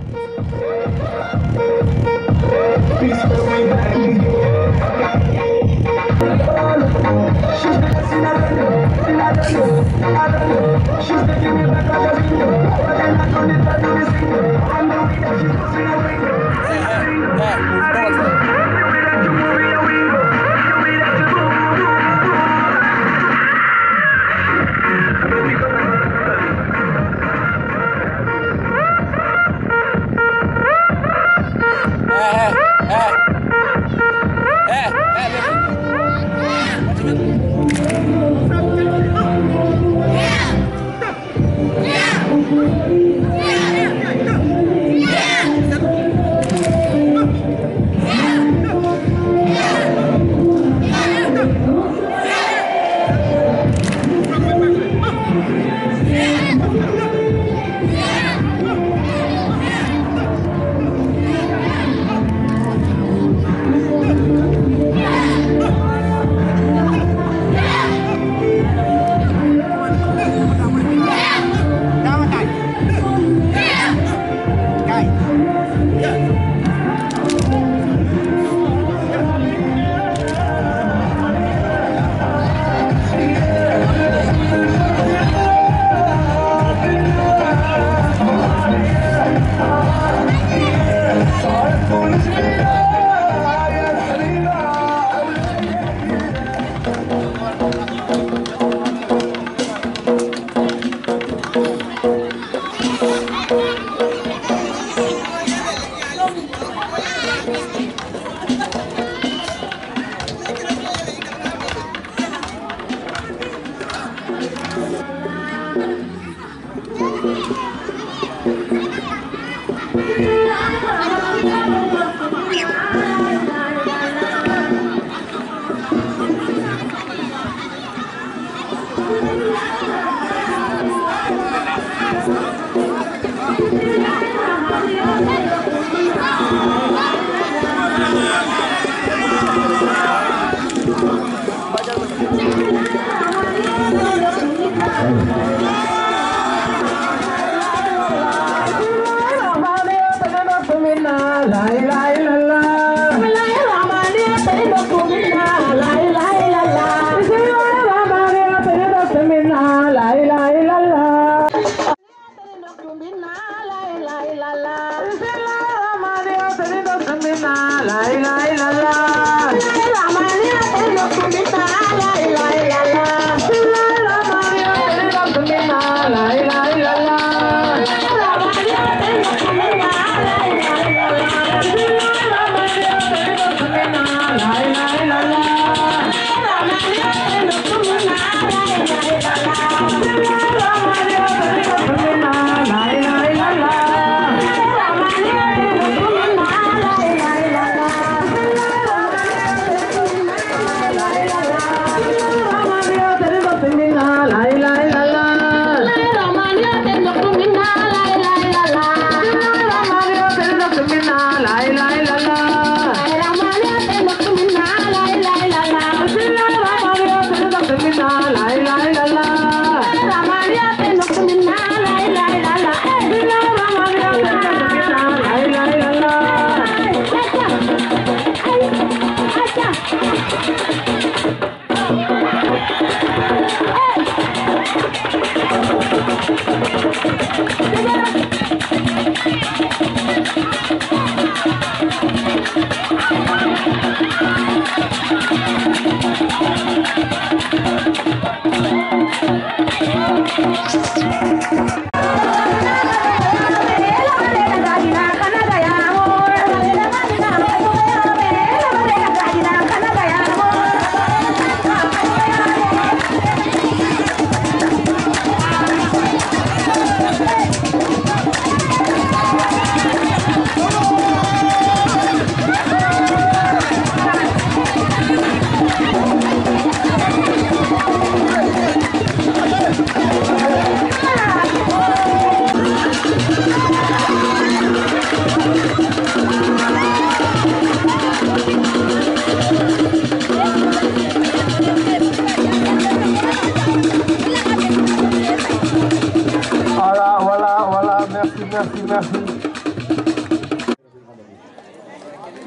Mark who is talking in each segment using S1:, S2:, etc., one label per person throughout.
S1: Hey!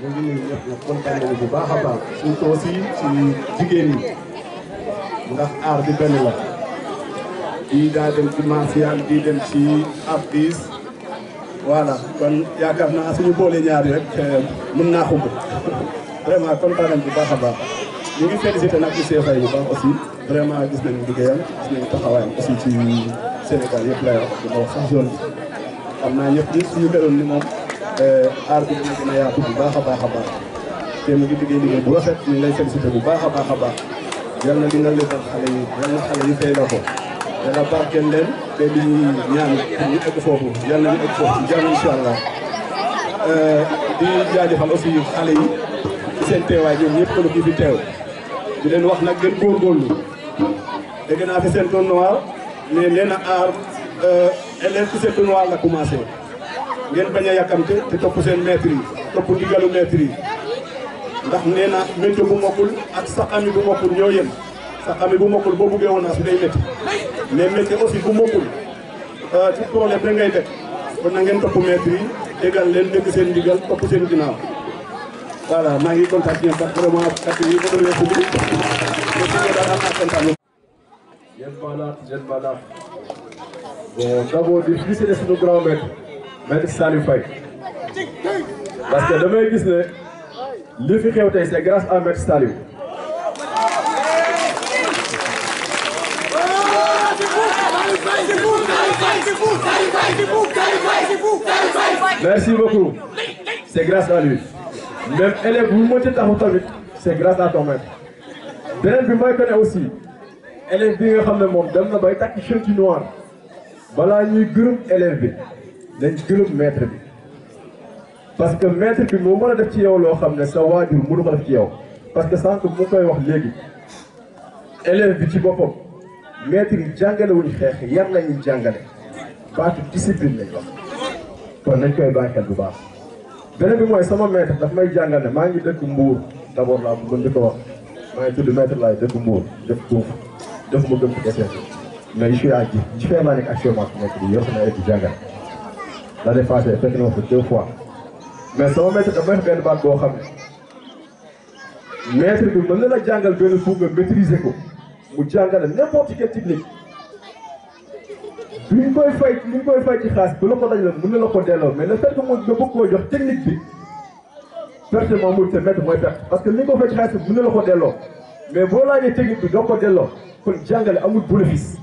S1: ñu ngi nuyu ñëpp nag kontaan nañu bu baax a baax surtout aussi ci jigéen ñi ndax aar bi benn la bii daa dem ci martial bii dem ci artiste voilà kon yaakaar naa suñu boole ñaari rek mën naa xumb vraiment kontaan nañ bu baax a baax ñu ngi félicité nag ci Cheikh Faye bu baax aussi vraiment gis nañu liggéeyam gis nañu taxawaayam aussi ci Sénégal yëpp lay wax dina wax sax zone bi xam naa ñëpp ñi suñu meloon ni moom aar bi dina gën a yaatu bu baax a baax a baax te mu ngi liggéey liggéey bu rafet ñu ngi lay félicité bu baax a baax a baax yal na dina lebal xale yi yal na xale yi fay la ko yàlla barkeel leen te li ñuy ñaan pour ñu egg foofu yal na ñu egg foofu ci jàmm incha allah di jaajëfal aussi xale yi ci seen teewaay ñoom ñëpp këlu kii fi teew di leen wax nag gën góorgóorlu dégg naa fi seen tournoi mais nee na aar élève ci seen tournoi la commencé ngeen bañ a yàkkamte te topp seen maître yi topp ndigalu maître yi ndax nee na métier bu mokkul ak sa ami bu mokkul ñoo yem sa ami bu mokkul boo buggee woon naa su day métti mais métier aussi bu mokkul ci problème da ngay def kon na ngeen topp maître yi déggal leen dégg seen ndigal topp seen ginnaaw voilà maa ngi kontaan ñoom parce que vraiment kat yi ko doon weesu bi mais daal am naa kontaan
S2: Yen Banaat Yen Banaat bon d'abord di féliciter suñu grand maître maître Saliou Faye parce que damay gis ne li fi xew tey c'est grâce à maître Saliou merci beaucoup c'est grâce à lui même élève bu mënti taxu tamit c'est grâce à ton maître beneen bi mooy que ne aussi élève bi nga xam ne moom dem na bay takk shirt noir balaa ñuy gërëm élève bi dañ gërëm maître bi parce que maître bi moo mën a def ci yow loo xam ne sa waajur mënu ko def ci yow parce que sànq mu koy wax léegi élève bi ci boppam maître yi jàngale wuñ xeex yar lañuy jàngale baatu discipline lañ wax kon nañ koy bàyyi xel bu baax beneen bi mooy sama maître daf may jàngal ne maa ngi dëkk Mbour d'abord laa bëggoon di ko wax maa ngi tudd maître laay dëkk Mbour def foofu def ma gëm ci desee mais je suis à ji ji fee laa nekk actuellement fi nekk di yor sama équipe jàngale l'année passée fekk na ma fa deux fois mais sama maître daf may wax benn baat boo xam ne maître bi mën na la jàngal benn pour nga maîtriser ko mu jàngale n'importe quelle technique li ñu koy fay li ñu koy fay ci xaalis bu la ko daj la mën na la ko delloo mais le fait que mu nga bëgg koo jox technique bi pertement muy te maître mooy perte parce que li nga ko fay ci xaalis bi mën na la ko delloo mais boo laajee technique bi doo ko delloo kon jàngale amul bénéfice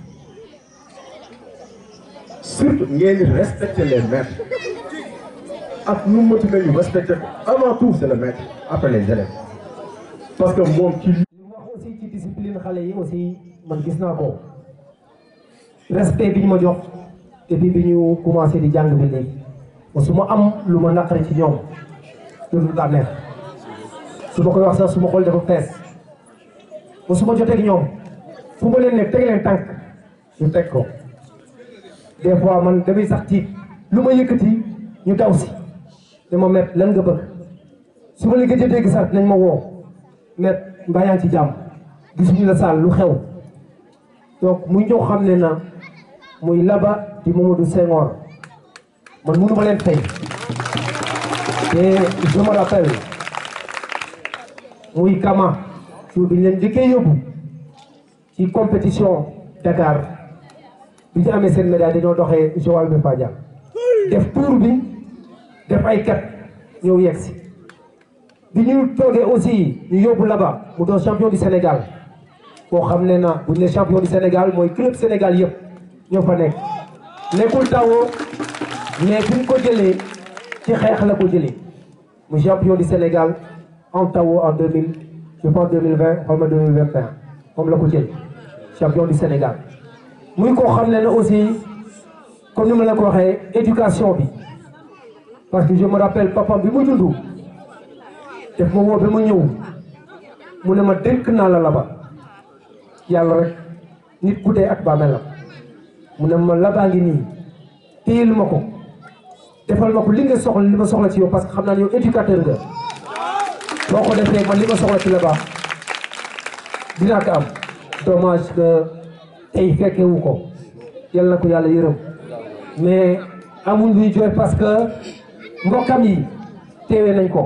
S2: surtout ngeen di respecter les maîtres ak nu mu mel ñu respecter ko avant tout c'est le maître après les élèves parce que moom ci
S3: wax aussi ci discipline xale yi aussi man gis naa ko respect bi ñu ma jox depuis bi ñu commencé di jàng bi léegi su ma am lu ma naqari ci ñoom loolu daa neex su ma koy wax sax su ma xool dafa fees ba su ma jotee ak ñoom fu ma leen ne teg leen tànk ñu teg ko des fois man damay sax tiit lu ma yëkkati ñu daw si dama met lan nga bëgg su ma la gëj a dégg sax nañ ma woo met mbaa yaa ngi ci jàmm gisuñu la saal lu xew donc muy ñoo xam ne na muy laba di Mamadou Senghor man mënu ma leen fay te je me rappelle muy Kama jour bi ñu leen njëkkee yóbbu ci compétition Dakar bi ñu amee seen médaille dañoo doxee Joal bi Fadial def tour bi def ay kat ñëw yegg si bi ñu toogee aussi ñu yóbbu là-bas mu doon champion du Sénégal koo xam ne na bu ñu ne champion du Sénégal mooy club Sénégal yëpp ñoo fa nekk nekkul tawoo mais fi ñu ko jëlee ci xeex la ko jëlee mu champion du Sénégal en tawoo en deux mille je pense deux mille vingt xaw ma deux mille vingt et un moom la ko jël champion du Sénégal muy koo xam ne na aussi comme ni ma la ko waxee éducation bi parce que je me rappelle papa bi mu dund def ma woo ba ma ñëw mu ne ma dénk naa la laba yàlla rek nit ku dee ak bàmmeelam mu ne ma labaa ngi nii téyel ma ko defal ma ko li nga soxla li ma soxla ci yow parce que xam naa ne yow éducateur nga boo ko defee man li ma soxla ci laba dinaa ko am dommage que tey fekkewu ko yal na ko yàlla yërëm mais amuñ luy jooy parce que mbokkam yi teewee nañ ko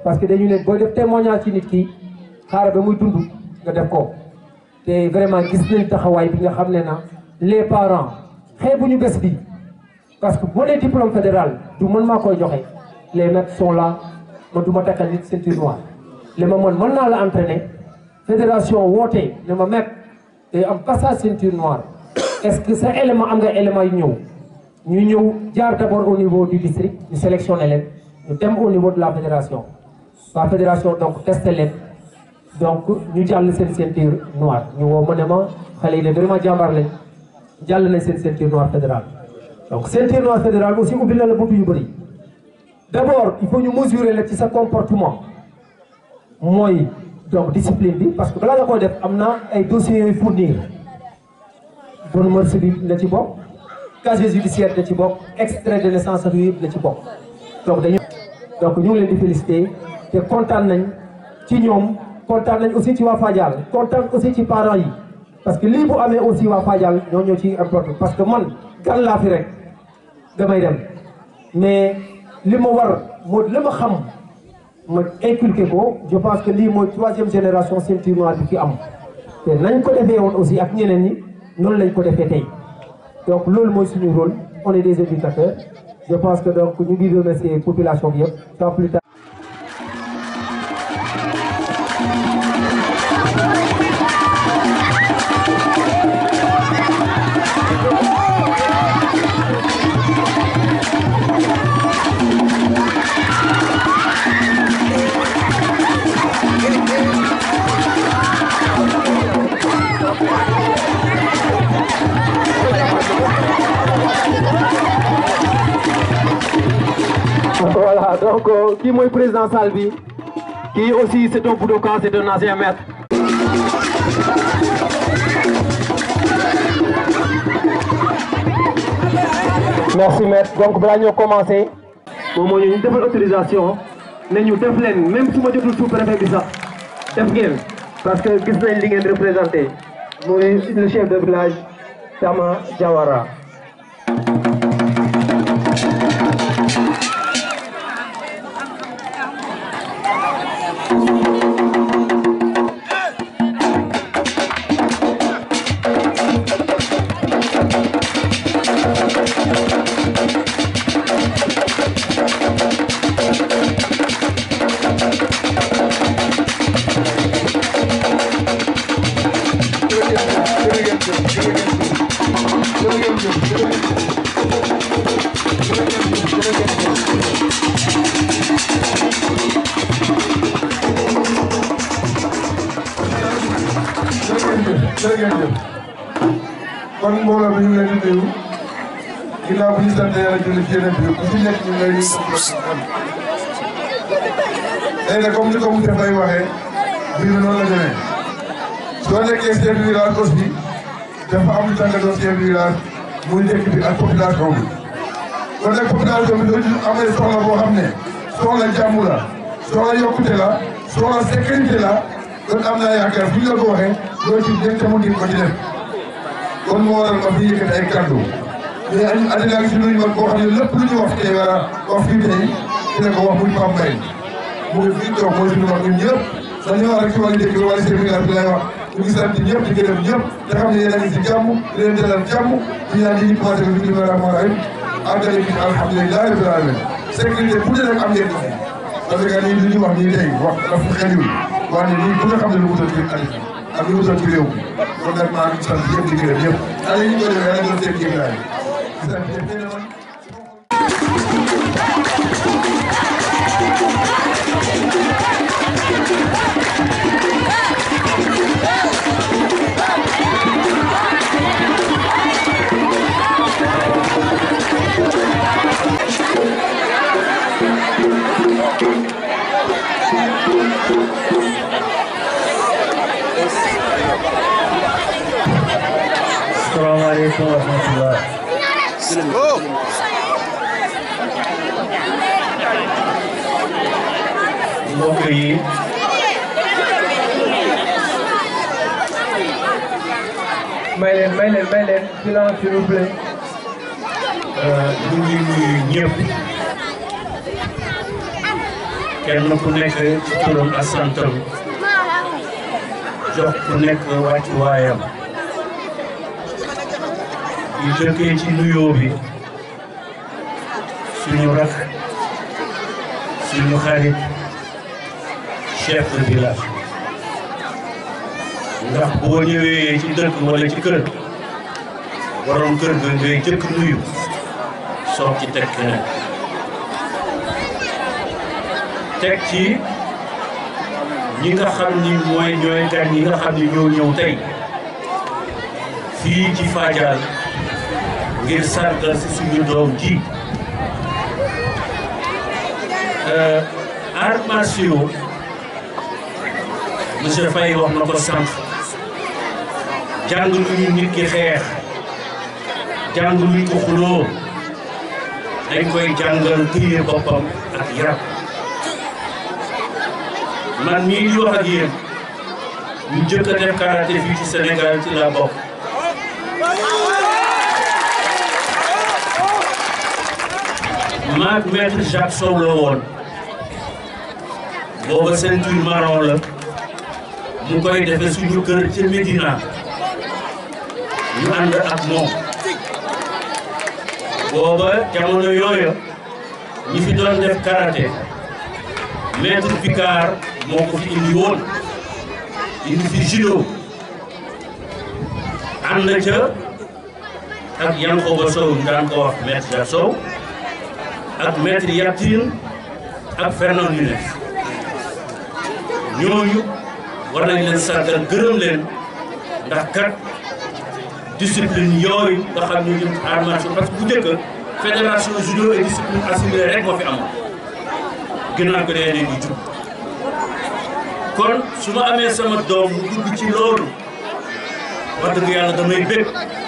S3: parce que dañu ne booy def témoignage ci nit ki xaaral ba muy dund nga def ko te vraiment gis nañ taxawaay bi nga xam ne na les parents xeebuñu bés bi parce que boo nee diplôme fédéral du man maa koy joxe les maîtres sont là man du ma takkal nit ceinture noire li ma mën mën naa la entraîner fédération woote ne ma mekk day am passage ceinture noire est-ce que sa élément am nga élément yu ñëw ñu ñëw jaar d'abord au niveau du district ñu sélectionné leen ñu dem au niveau de la fédération la fédération donc testé leen donc ñu jàll seen ceinture noire ñu woo ma ne ma xale yi de vraiment jàmbaar lañ jàll nañ seen ceinture noire fédérale donc ceinture noire fédérale aussi ubbi na la buntu yu bëri d'abord il faut ñu mesurer la ci sa comportement mooy donc discipline bi parce que balaa nga koy def am na ay dossiers yooyu fournir bonne mœurs bi la ci bokk casier judiciaire la ci bokk extrait de naissance ak yëpp la ci bokk donc dañu donc ñu ngi leen di féliciter te kontaan nañ ci ñoom kontaan nañ aussi ci waa Fadial kontaan aussi ci parents yi parce que lii bu amee aussi waa Fadial ñoo ñoo ci importe parce que man gan laa fi rek damay dem mais li ma war moo li ma xam ma inculqué ko je pense que lii mooy troisième génération ceinture noire bi fi am te nañ ko defee woon aussi ak ñeneen ñi noonu lañ ko defee tey donc loolu mooy suñu rôle on est des éducateurs je pense que donc ñu ngi remercier population bi yëpp sans plus tard voilà donc kii mooy président salle bi kii aussi c'est un budokan c'est un ancien maître merci maître donc balaa ñoo commencé moom moo ñu ñu defal autorisation ne ñu def leen même su ma jotul sous-préfet bi sax def ngeen parce que gis nañ li ngeen représenté muy le chef de village Tama Diawara
S1: jërëjëf kon mbooloo bi ñu ngi leen di nuyu ginnaaw bi ñu sant yàlla julli ci yeneen bi ku ci nekk ñu ngi lay nuyu léegi nag comme ni ko monsieur Faye waxee mbir mi noonu la demee soo nekkee chef de village aussi dafa am lu tax nga doon chef de village muy dëkk bi ak population bi kon nag population bi doo ci amee soxla boo xam ne soxla jàmm la soxla yokkute la soxla sécurité la kon am naa yaakaar bu ñu la ko waxee loo ci def te mu ngi ko ci def kon moo waral ma fi yëkkati ay kàddu mais addinaa ngi si nuyu man boo xam ne lépp lu ñu wax tey wala wax fii tey dina ko wax muy Pape Mbaye mu ngi fii toog mooy suñu mag ñun ñëpp dañuy wax rek ci wàllu dëkk bi wala seen village bi lay wax ñu ngi sant ñëpp di gërëm ñëpp te xam ne yéen a ngi si jàmm di leen dalal jàmm di ñaan di ñu commencé bi bismillahi rahmaani rahim àggale bi alhamdulilah rabbil alamin sécurité bu ne rek am ngeen ko fi parce que nii li ñu wax nii tey wax dafa xeliwul waaye nii bu nga xam ne lu wutal ci àddina ak lu wutal ci réew mi kon nag maa ngi sant ñëpp di gërëm ñëpp ala ñu ko defee yàlla doon seen jéglaay di sant ñëpp
S4: Assalamualaikum warahmatullahi mbokk yi may leen may leen may leen silence s'il vous plaît ñu ngi nuyu ñëpp
S5: kenn ku nekk ci turam ak santam jox ku nekk wàccuwaayam di jëkkee ci nuyoo bi suñu rak suñu xarit chef de village ndax boo ñëwee ci dëkk wala ci kër borom kër ga ngay jëkk nuyu soog ci teg keneen teg ci ñi nga xam ni mooy ñooy gan ñi nga xam ni ñoo ñëw tey fii ci Fadial ngir sargal si suñu doom ji arts martiaux monsieur Faye wax na ko sànq jàng lu ñu nit ki xeex jàng lu ñu ko xuloo dañ koy jàngal téye boppam ak yaram man mii di wax ak yéen ñu njëkk a def karaté fii ci Sénégal ci la bokk maag maître Jacques Sow la woon booba ceinture marron la mu koy defee suñu kër ca Médina ñu ànd ak moom booba jamono yooya ñi fi doon def karaté maître Picard moo ko fi indi woon indi fi judo ànd ca ak Yankhoba Sow ñu daan ko wax maître Jacques Sow ak maître Yatine ak Fernand Nunes ñooñu war nañ leen sargal gërëm leen ndax kat discipline yooyu nga xam ne ñun arts martiaux parce que bu njëkk fédération judo et discipline assimilée rek moo fi amoon ginnaaw ko dee di jub kon su ma amee sama doom mu dugg ci loolu wax dëgg yàlla damay bëgg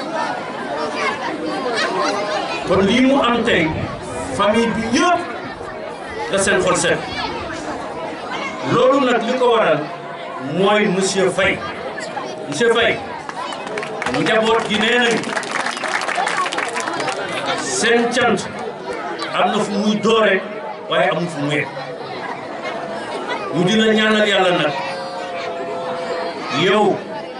S5: kon lii mu am tey famille bi yëpp da seen xol set loolu nag li ko waral mooy monsieur Faye monsieur Faye njaboot gi nee nañu seen cant am na fu muy doore waaye amul fu mu yegg ñu dina ñaanal yàlla nag yow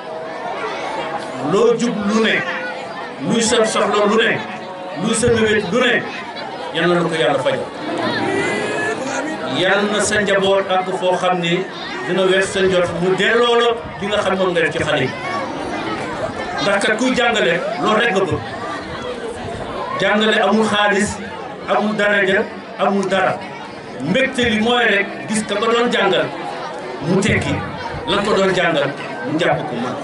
S5: loo jub lu ne luy sa soxla lu ne luy sa mébét lu ne yal na la ko yàlla faj yal na sa njaboot ak foo xam ni dina wees sa njot mu delloo la li nga xam moom nga def ci xale yi ndax kat kuy jàngale loolu rek nga bëgg jàngale amul xaalis amul daraja amul dara mbégte li mooy rek gis ka ko doon jàngal mu tekki lan ko doon jàngal mu jàpp ko man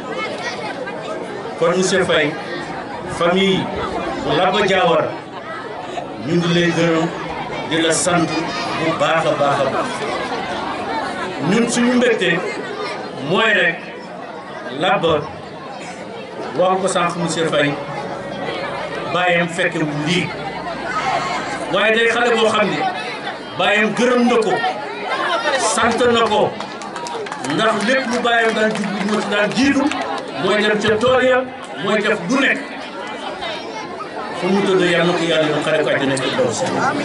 S5: kon monsieur Faye famille Laba Diawara ñu ngi lay gërëm di la sant bu baax a baax a baax ñun suñu mbégte mooy rek Laba wax ko sànq monsieur Faye bàyyam fekke wu lii waaye day xale boo xam ne bàyyam gërëm na ko sant na ko ndax lépp lu bàyyam daan jublu moo ci daan jiitu mooy dem ca tool ya mooy def du nekk fu mu tëdd yàlla na ko yàlla yoon xare ko àjjana ci daw si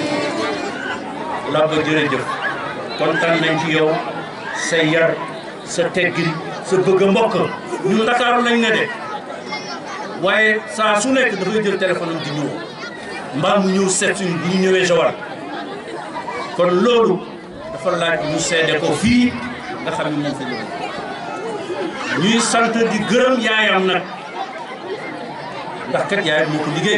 S5: Laba jërëjëf kontaan nañ ci yow sa yar sa teggin sa bëgg a mbokk ñun Ndakaaru lañ ne de waaye saa su nekk dafay jël téléphone am di ñëw mbaa mu ñëw seet suñu bu ñu ñëwee Joal kon loolu dafa laaj ñu seede ko fii nga xam ne moom fa ñëw ñuy sant di gërëm yaayam nag ndax kat yaayam moo ko liggéey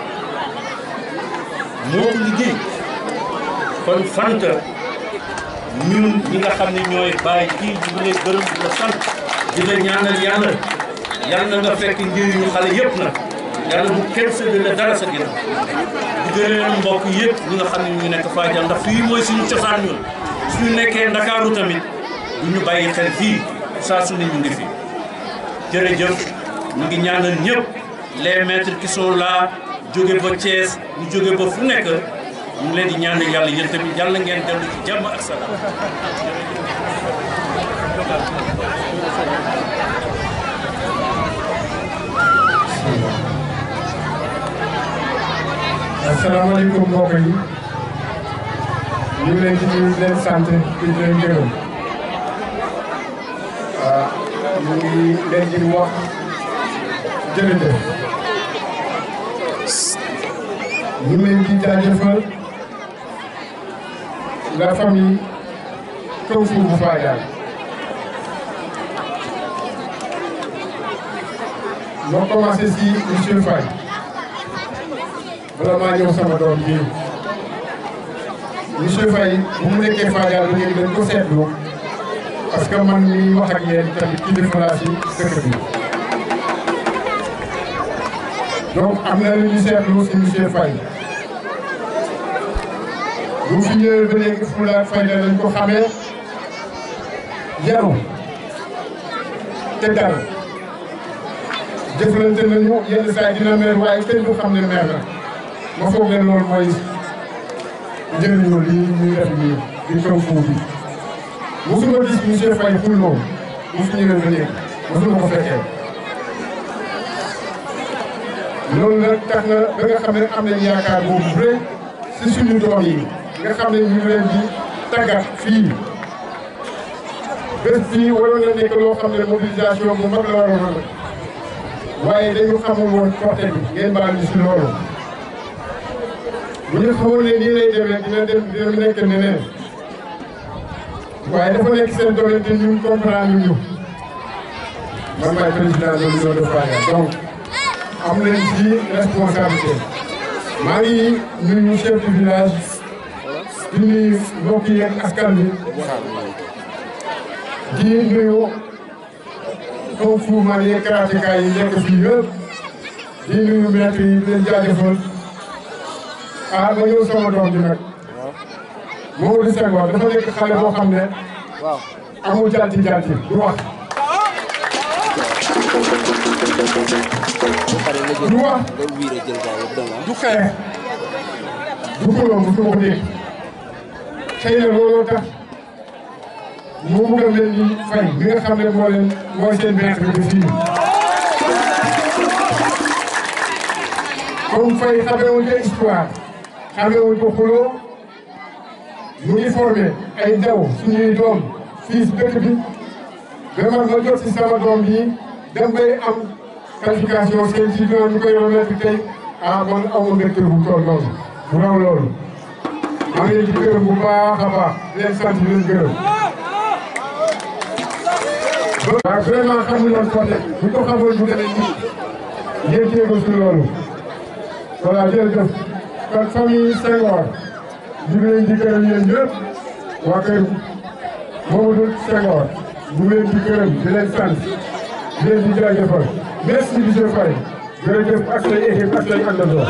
S5: moo ko liggéey kon fanta ñun ñi nga xam ne ñooy bàyyi kii ñu ngi lay gërëm di la sant di la ñaanal yàlla yàlla na nga fekk njëriñu xale yëpp nag yàlla bu kenn séddale dara sa ginnaaw di gërëm mbokk yëpp ñi nga xam ne ñu nekk Fadial ndax fii mooy suñu cosaan ñun suñu nekkee Ndakaaru tamit du ñu bàyyi xel fii saa su ne ñu ngi fi jërëjëf ñu ngi ñaanal ñëpp les maîtres qui sont là jóge ba Thiès ñu jóge ba fu nekk ñu ngi leen di ñaanal yàlla yéen tamit yàlla ngeen dellu ci jàmm ak salaam
S6: asalaamaaleykum mbokk yi ñu ngi leen di nuyu di leen sant di leen gërëm waaw ñu ngi leen di wax jërëjëf ñu ngi leen di jaajëfal la famille Kung Fu bu Fadial moo commencé si monsieur Faye bala maa ñëw sama doom bii monsieur Faye bu mu nekkee Fadial ba léegi dañ ko seetlu parce que man mii wax ak yéen tamit kilifa laa si dëkk bi donc am na lu ñu seetlu si monsieur Faye bu fi ñëwee ba léegi fulla ak fayda lañ ko xamee yaru te dal jëflante nañu yenn saa yi dina meer waaye kenn du xam ne meer na ma foog ne loolu mooy njëriñu lii ñuy def nii di Kung Fu bi mosuma gis monsieur Faye xulloo mu fi ñëwee ba léegi mosuma ko fekkee loolu nag tax na ba nga xam ne am nañ yaakaar boobu rëy si suñu doom yi nga xam ne ñu ngi leen di tàggat fii bés bii waroon na nekk loo xam ne mobilisation bu mag la waroon a waaye dañu xamul woon porté bi ngeen baal ñu si loolu bu ñu xamoon ne nii lay demee dina dem dina nekk neneen waaye dafa nekk seen doole te ñun comprendre ñu man maay président de l'union de Fadial donc am nañ ci responsabilité maa ngi nuyu chef du village di nuyu mbokk yi ak askan bi di nuyu Kung Fu man yi karateka yi nekk fii yëpp di nuyu maître yi di leen jaajëfal ah ma ñëw sama doom ji nag Mamadou Senghor dafa nekk xale boo xam ne amul jalti jalti du wax du wax du xeex du xuloo mu ko dégg xëy na looloo tax moo bëgg a mel ni fay bi nga xam ne moo leen mooy seen maître bi fii comme fay xamewuñ ko histoire xamewuñ ko xuloo mu ngi formé ay ndaw suñuy doom fii si dëkk bi ba man ma jot si sama doom bi dem bay am qualification seen si doon ñu koy remettre tey ah man aw ma mbégte bu toll noonu bu raw loolu maa ngi leen di gërëm bu baax a baax di leen sant di leen gërëm. waaw vraiment xamuñu woon côté bu ko xamoon bu demee nii ngeen jéego si loolu voilà jërëjëf kon famille Senghor ñu ngi leen di gërëm yéen ñëpp waa kër Mamadou Senghor ñu ngi leen di gërëm di leen sant di leen di jaajëfal merci monsieur Faye jërëjëf ak say équipe ak say àndandoo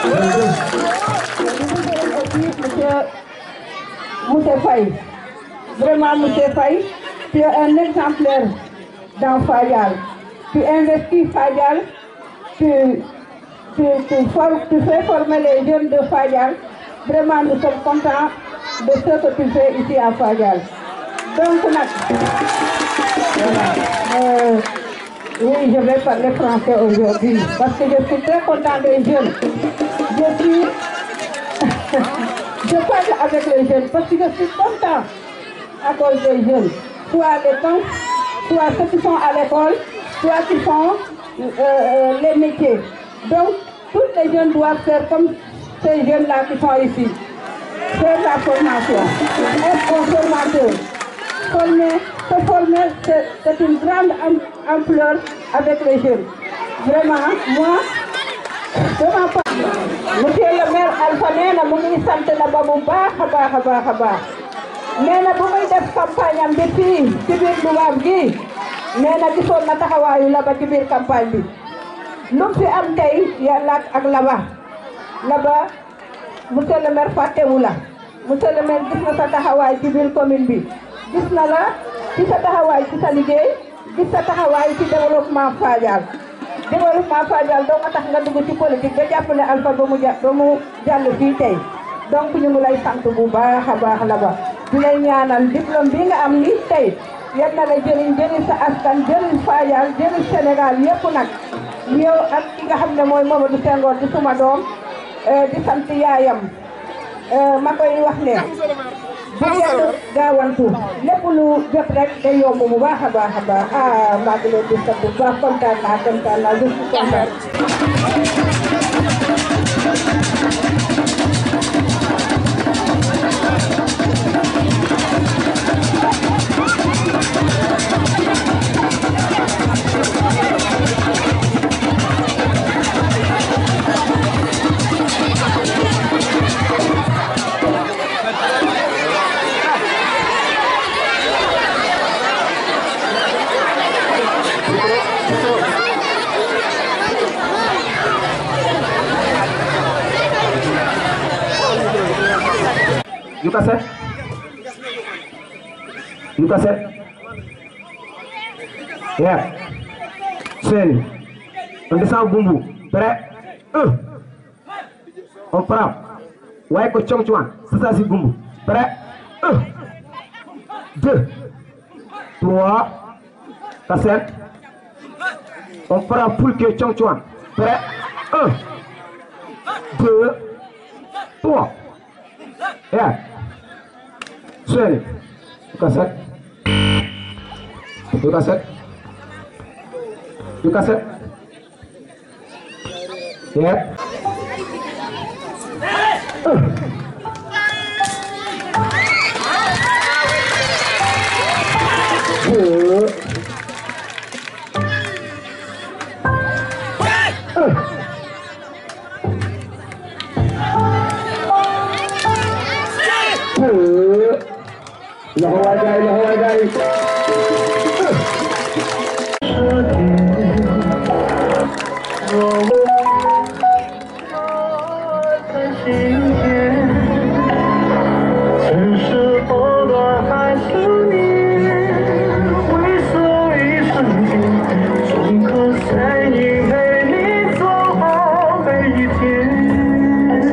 S7: Monsieur, monsieur Faye, vraiment monsieur Faye, tu es un exemplaire dans Fayal. Tu investis Fayal, tu, tu, tu, formes, tu fais former les jeunes de Fayal. Vraiment, nous sommes contents de ce que tu fais ici à Fayal. Donc, Nat, voilà. Euh, oui, je vais parler français aujourd'hui parce que je suis très content des jeunes. Je suis je parle avec les jeunes parce que je suis content à cause des jeunes. Soit les camps, soit ceux qui sont à l'école, soit qui font euh, euh, les métiers. Donc, tous les jeunes doivent faire comme ces jeunes-là qui sont ici. Faire la formation, être un formateur. Former, se former, c'est une grande am ampleur avec les jeunes. Vraiment, moi, vraiment pas. monsieur le maire Alpha nee na mu ngi sant la ba bu baax a baax a baax a baax nee na bu muy def campagne am bi fii ci biir Dubaab gi nee na gisoon na taxawaayu laba ci biir campagne bi lu fi am tey yàlla ak laba laba monsieur le maire fàttewu la monsieur le maire gis na sa taxawaay ci biir commune bi gis na la ci sa taxawaay ci sa liggéey gis sa taxawaay ci développement Fadial développement Fadial doo nga tax nga dugg ci politique ba jàppale Alpha ba mu ja ba mu jàll fii tey donc ñu ngi lay sant bu baax a baax la ba di lay ñaanal diplôme bi nga am ni tey yal na la jëriñ jëriñ sa askan jëriñ Fadial jëriñ Sénégal yëpp nag yow ak ki nga xam ne mooy Mamadou Senghor di suma doom di sant yaayam ma koy wax ne bu kenn gaawantu lépp lu jot rek day yomb bu baax a baax a baax ah maa ngi leen di sant bu baax kontaan naa kontaan naa je suis kontaan.
S3: You cassette? You cassette? Yeah. Seni. On descend Bumbu. Prêt? Un. On frappe. Ouais, que Chong Chuan. C'est ça, c'est Bumbu. Prêt? Un. Deux. Trois. Cassette. On frappe pour que Chong Chuan. Prêt? Un. Deux. Trois. Yeah. Swear You cassette. You cassette. You cassette. Yeah. Good. Good. Loxo waay gaay loxo waay gaay
S8: 曾是波朵还是你，挥手一瞬间，种颗善意陪你走好每一天。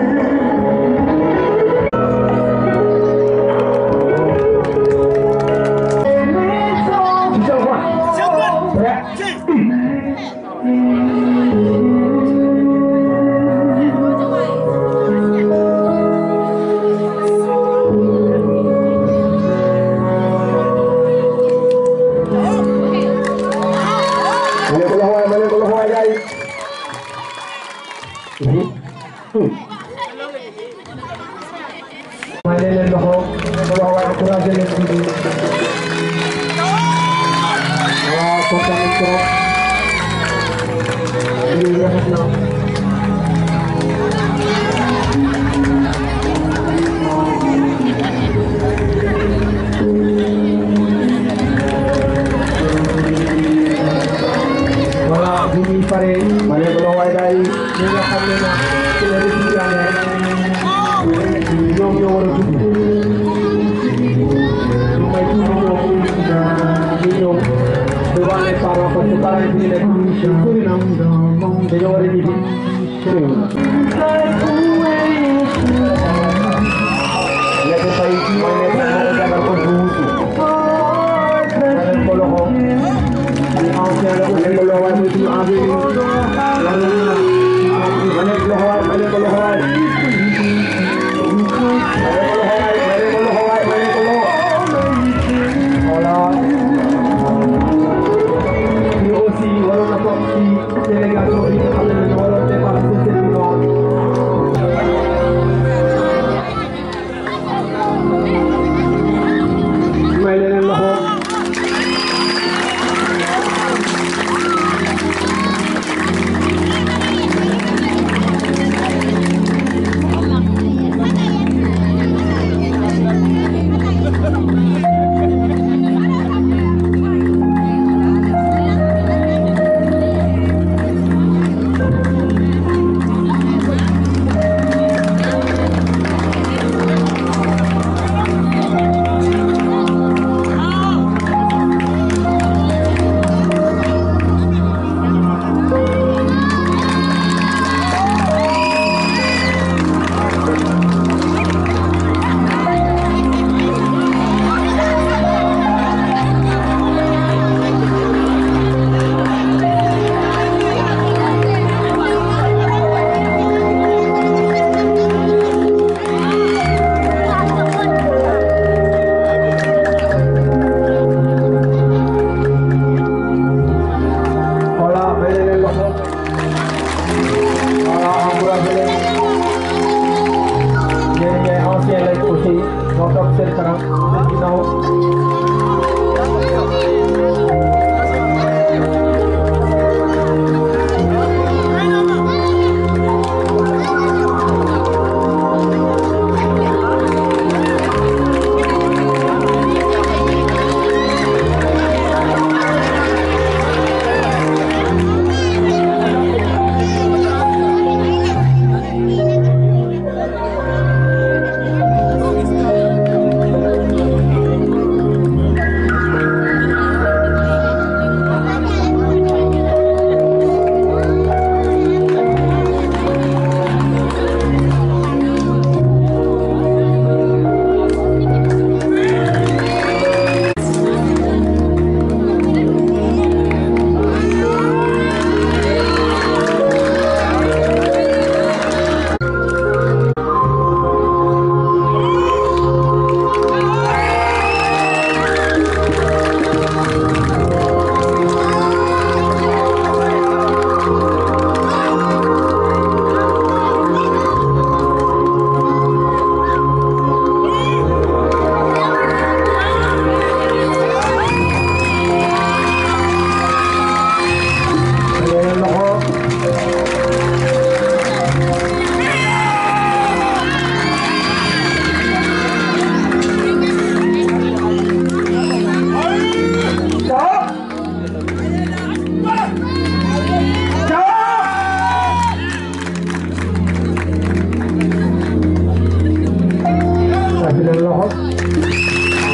S8: 陪你走
S3: 交换。来。Boleh ke lawan, boleh ke lawan guys. Mana leen loxo ko wax waaye encouragé leen tuuti waaw kontaan nañ trop lii rafet na voilà bu ñuy paree ma ne ko waaye daal ñi nga xam ne nag ci la def ci amee ñoom ñoo war a dugg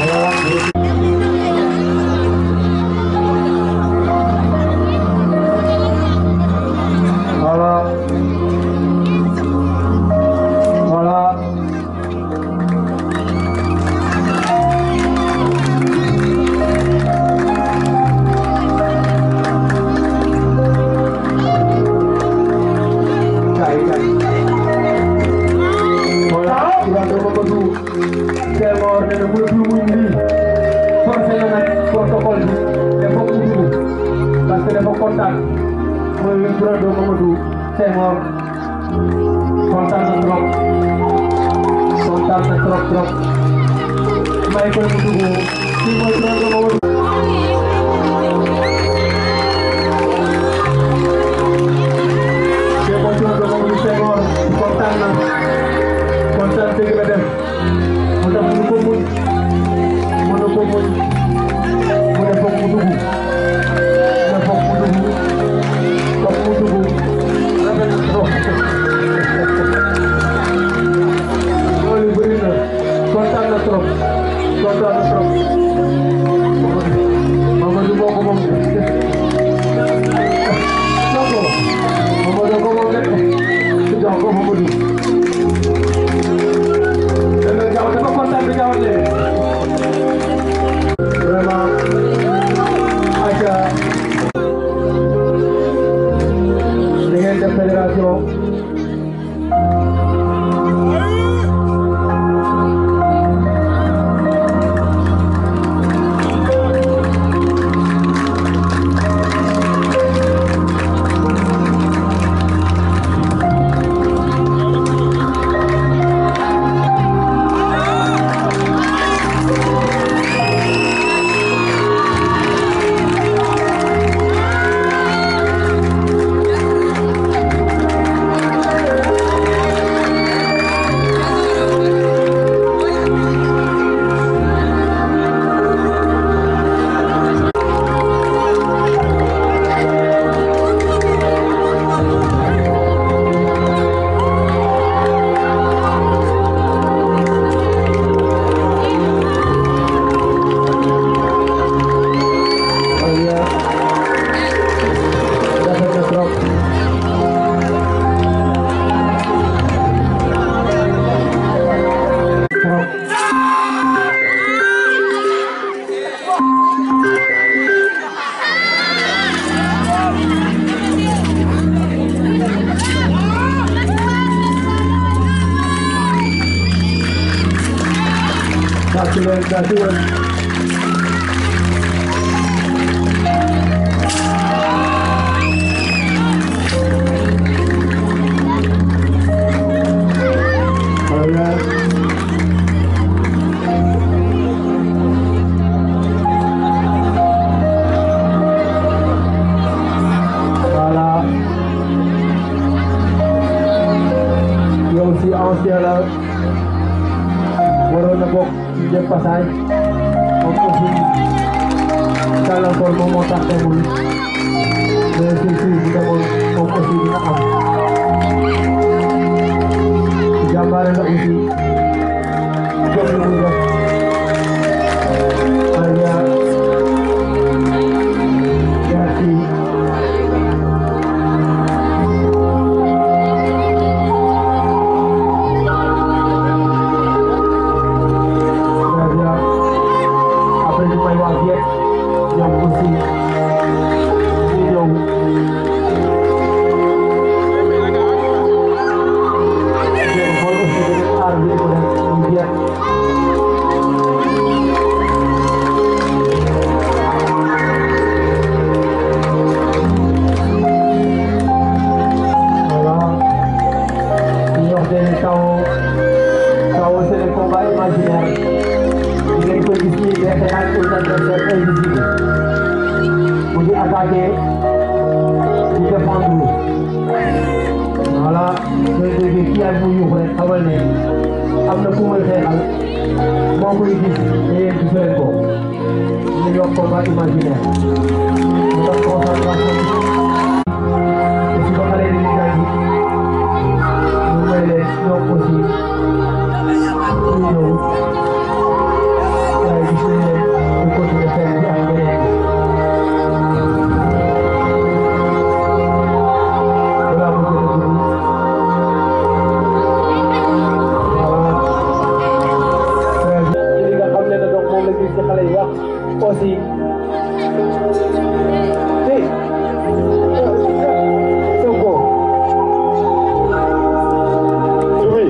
S3: Voilà. Voilà. Cai, cai. Voilà, sudah berapa tu? Saya mau order dulu dulu ini. Forse na protokol bi dafa ko dulu parce que dafa kontaan mooy le bureau Mamadou Senghor kontaan na trop kontaan na trop trop may ko mu dugg kii mooy bureau Mamadou kii mooy bureau Mamadou Senghor kontaan na kontaan dëgg la def moo tax mënu ko muñ mënu ko muñ mu ne foog mu dugg mu ne foog mu dugg foog mu dugg rafet na trop loolu bëri na kontaan na trop kontaan na trop Mamadou moo ko moom Mamadou Mamadou ko moom de jox ko Mamadou dana jaaw dafa kontaan bi jaawale vraiment aca da ngeen def fédération Iya. Dapat na trop. Trop. Satu lagi, satu lagi. Hola. Voilà. yow si ancien la waroon na bokk ci jëf passage moom aussi gàllankoor moom moo tax demul mais si si bu demoon moom aussi dina am jàmbaare la aussi jom li muy def très bien merci très bien après ñu may wax yëpp ñoom aussi ñu ñëw ngeen xool aussi beneen aar bi ko def ñu jeex voilà ñu wax benn taw taw c'est le combat imaginaire di ngeen koy gis nii day xeex ak un adversaire invisible mu ngi attaqué di défendre voilà sooy déggee kii ak mu yuux rek xamal ne am na ku muy xeexal moo koy gis te yéen gisu leen ko ñu ngi wax combat imaginaire mu tax concentration bi te su ko xale yi di gaañ ñu may leen ñoom aussi ñu ñëw waaye gis aussi si Sonko
S6: Subi.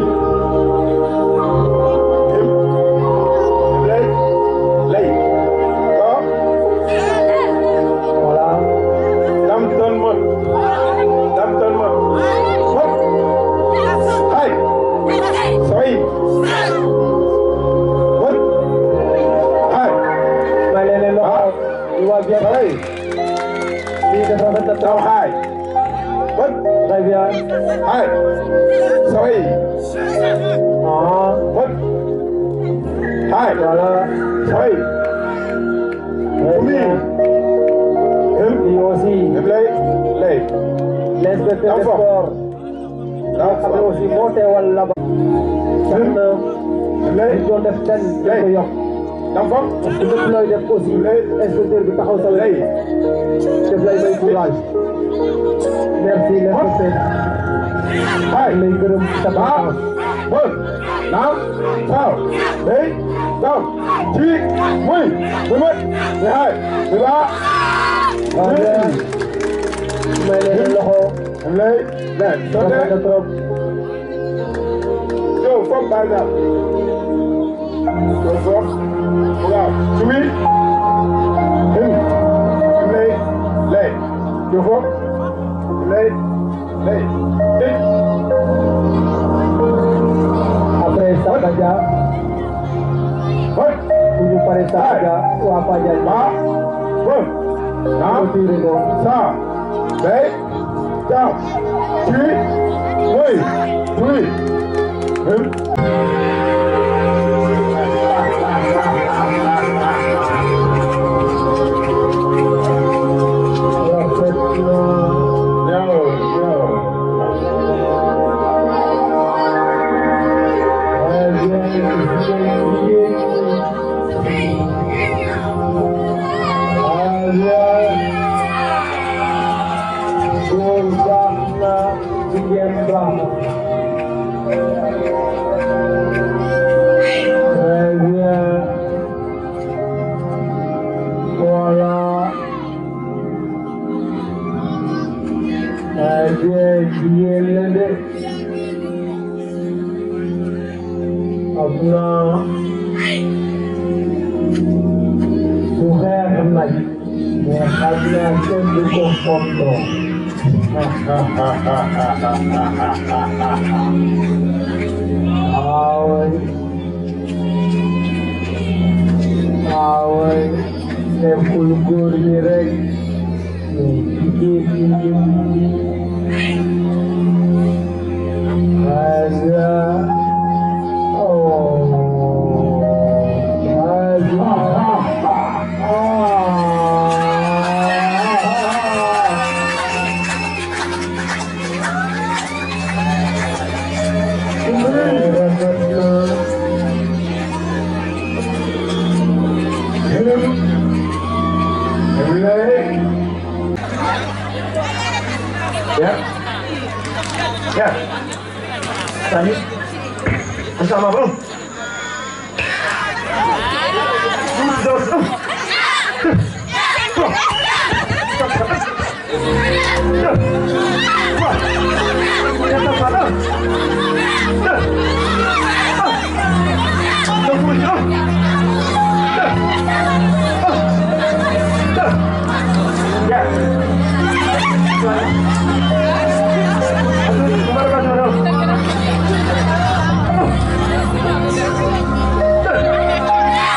S6: Lay. Lay. Ko.
S3: voilà
S6: Dam ton mon. Dam ton mon. Hop. Hai. Soi. Hop. Hai.
S3: may leen leen loxo ñu waa bien
S6: Soi.
S3: lii def rafet na
S6: Dam
S3: trop
S6: hai. Hop.
S3: très bien
S6: Hai. Soi.
S3: ah
S6: Hop. Hai.
S3: voilà
S6: Soi.
S3: très
S6: Umi.
S3: bien
S6: Him.
S3: lii aussi
S6: Lay. Lay.
S3: l'inspecteur des
S6: Enfant.
S3: sports
S6: Dam
S3: xam ne aussi moo teewal la ba tax na
S6: Lay.
S3: li doon def ten dañ ko yokk
S6: Dam fam.
S3: parce que lépp looy def aussi inspecteur bi taxaw sa
S6: Lay.
S3: wet def lay may courage merci l'inspecteur
S6: Hai.
S3: lay gërëm sa
S6: Bam.
S3: patience
S6: Bon. Nam. Sao. Đấy. Đâu. Chi. Mui. Mui mất. Mười hai. Mười ba.
S3: waaw bien may leen loxo
S6: Em lấy. Này. Cho
S3: rafet
S6: thế.
S3: na trop
S6: Yo. Phong bài ra. Yo. Phong. Wow. Chú ý. Him. Em lấy. Lấy. Yo. Phong. Lấy. Lấy. Đi.
S3: après Sakaja
S6: Hoi.
S3: bu ñu paree Sakaja waa Fadial
S6: Ba. Bon. Nam.
S3: tiré ko
S6: Sa. Đấy. Chào. Chi. Mui. Mui. Him.
S3: rafet na
S6: Yo. Yo.
S3: Voilà. am na su xeex nag mais xam naa kenn du ko fontoo aaway aaway nekkul góor ñi rek mais jigéen ñi Raja Oh Raja
S6: Ya. Ya. Tadi. Bersama bang. Dos. Ya.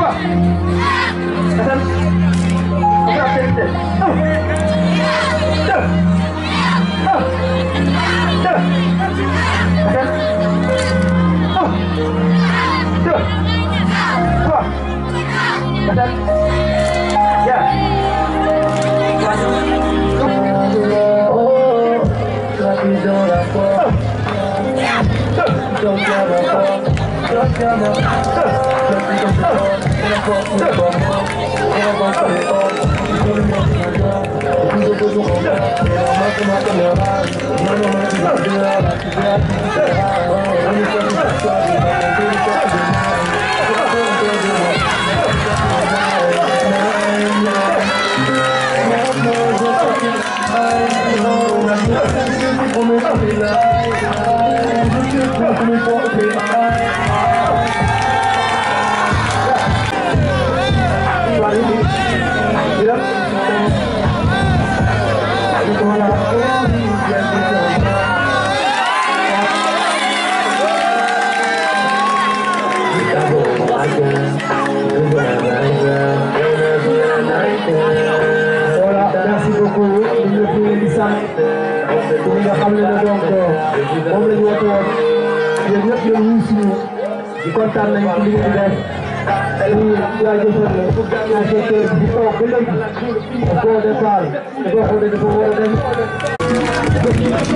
S3: Voilà, merci beaucoup. ñu ngi leen di sant ñi nga xam ne ne donc moom la ñu woote woon yéen ñëpp yéen ñu suñu di kontaan nañ ci li ngeen di def di jaajëfal inspecteur bi toog ba léegi au fond de salle boo xoolee dafa war a dem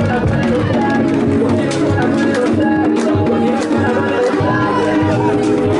S8: Thank you.